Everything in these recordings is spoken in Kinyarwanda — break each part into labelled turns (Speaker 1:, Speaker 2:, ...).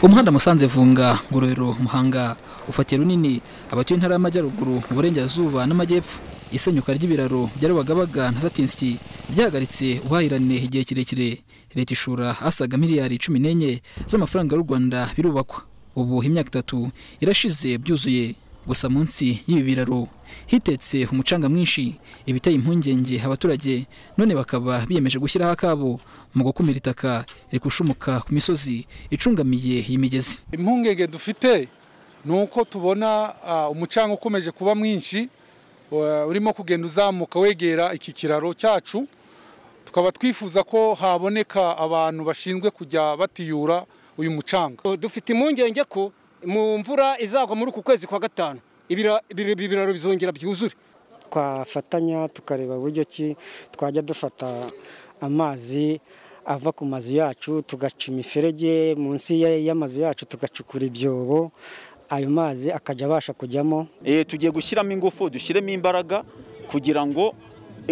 Speaker 1: umuhanda musanze vunga ngororero muhanga ufatiye runini abatuye intara y'amajyaruguru uburengerazuba n'amajyepfo isenyuka ry'ibiraro bya rubagabaga na satinski byahagaritse ubuhahirane igihe kirekire leta ishura asaga miliyari cumi n'enye z'amafaranga y'u rwanda birubakwa ubu imyaka itatu irashize byuzuye gusa munsi y'ibi biraro hitetse umucanga mwinshi ibiteye impungenge abaturage none bakaba biyemeje gushyiraho akabo mu gukumira itaka rikushumuka ku misozi icungamiye iyi migezi
Speaker 2: impungenge dufite ni uko tubona umucanga ukomeje kuba mwinshi urimo kugenda uzamuka wegera iki kiraro cyacu tukaba twifuza ko haboneka abantu bashinzwe kujya batiyura uyu mucanga
Speaker 3: dufite impungenge ko mu mvura izagwa muri uku kwezi kwa gatanu ibiraro bizongera byuzure
Speaker 4: twafatanya tukareba uburyo ki twajya dufata amazi ava ku mazu yacu tugaca imiferege munsi y'amazu yacu tugacukura ibyobo ayo mazi akajya abasha kujyamo
Speaker 5: tugiye gushyiramo ingufu dushyiremo imbaraga kugira ngo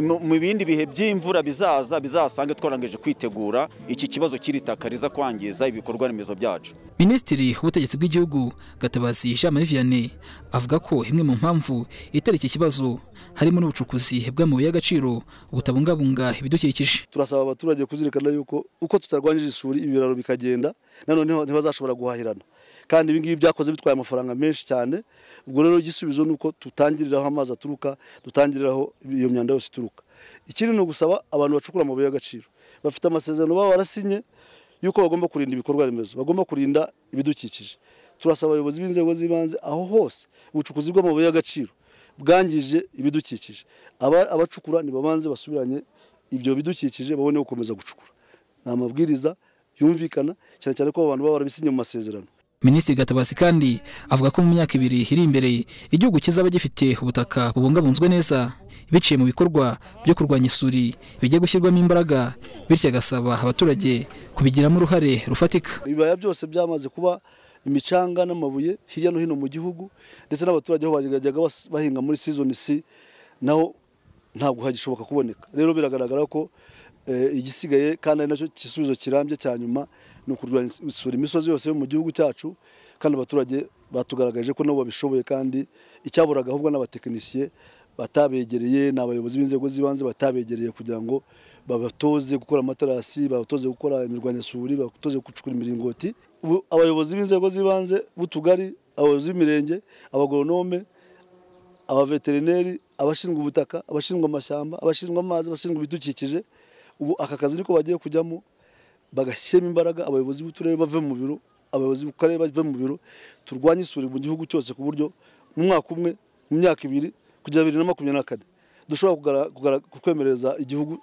Speaker 5: mu bindi bihe by'imvura bizaza bizasange twarangije kwitegura iki kibazo cy'iri riza kwangiza ibikorwa remezo byacu
Speaker 1: minisitiri w'ubutegetsi bw'igihugu gatabazi jean marie vianney avuga ko imwe mu mpamvu itari iki kibazo harimo n'ubucukuzi bw'amabuye y'agaciro butabungabunga ibidukikije
Speaker 6: turasaba abaturage kuzirikana yuko uko tutarwanyije isuri ibiraro bikagenda nanone ntibazashobora guhahirana kandi ibi ngibi byakoze bitwaye amafaranga menshi cyane ubwo rero igisubizo ni uko tutangiriraho amazi aturuka dutangiriraho iyo myanda yose ituruka ikindi ni ugusaba abantu bacukura amabuye y'agaciro bafite amasezerano baba barasinye y'uko bagomba kurinda ibikorwa remezo bagomba kurinda ibidukikije turasaba abayobozi b'inzego z'ibanze aho hose ubucukuzi bw'amabuye y'agaciro bwangije ibidukikije abacukura ntibabanze basubiranye ibyo bidukikije babone gukomeza gucukura ni amabwiriza yumvikana cyane cyane ko abantu baba barabisinye mu masezerano
Speaker 1: minisitiri gatabasi kandi avuga ko mu myaka ibiri iri imbere igihugu kizaba gifite ubutaka bubungabunzwe neza biciye mu bikorwa byo kurwanya isuri bijya gushyirwamo imbaraga bityo agasaba abaturage kubigiramo uruhare rufatika
Speaker 6: ibibaya byose byamaze kuba imicanga n'amabuye hirya no hino mu gihugu ndetse n'abaturage aho bajyaga bahinga muri sizoni si naho ntabwo hagishoboka kuboneka rero biragaragara ko igisigaye kandi ari nacyo gisubizo kirambye cya nyuma ni ukurwanya imisozi yose yo mu gihugu cyacu kandi abaturage batugaragaje ko nabo babishoboye kandi icyaburaga ahubwo n'abatekinisiye batabegereye ni abayobozi b'inzego z'ibanze batabegereye kugira ngo babatoze gukora amaterasi babatoze gukora imirwanyasuri babatoze gucukura imiringoti abayobozi b'inzego z'ibanze b'utugari abayobozi b'imirenge abagoronome abaveterineri abashinzwe ubutaka abashinzwe amashyamba abashinzwe amazi abashinzwe ibidukikije ubu aka kazi niko bagiye kujyamo bagashyiramo imbaraga abayobozi b'uturere bave mu biro abayobozi b'ukarere bave mu biro turwanye isuri mu gihugu cyose ku buryo mu mwaka umwe mu myaka ibiri kugera bibiri na makumyabiri na kane dushobora kukwemereza igihugu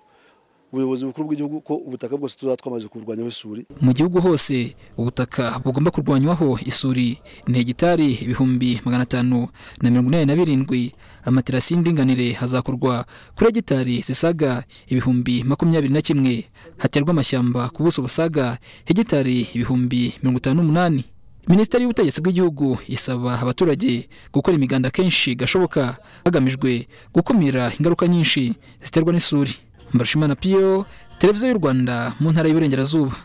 Speaker 6: ubuyobozi bukuru bw'igihugu ko ubutaka bwose tuzaba twamaze kuburwanyaho isuri
Speaker 1: mu gihugu hose ubutaka bugomba kurwanywaho isuri ni hegitari ibihumbi magana atanu na mirongo inani na birindwi amaterasi y'indinganire hazakorwa kuri hegitari zisaga ibihumbi makumyabiri na kimwe haterwa amashyamba ku buso busaga hegitari ibihumbi mirongo itanu n'umunani minisiteri y'ubutegetsi bw'igihugu isaba abaturage gukora imiganda kenshi gashoboka hagamijwe gukumira ingaruka nyinshi ziterwa n'isuri mbarushimana piyo televiziyo y'u rwanda mu ntara y'iburengerazuba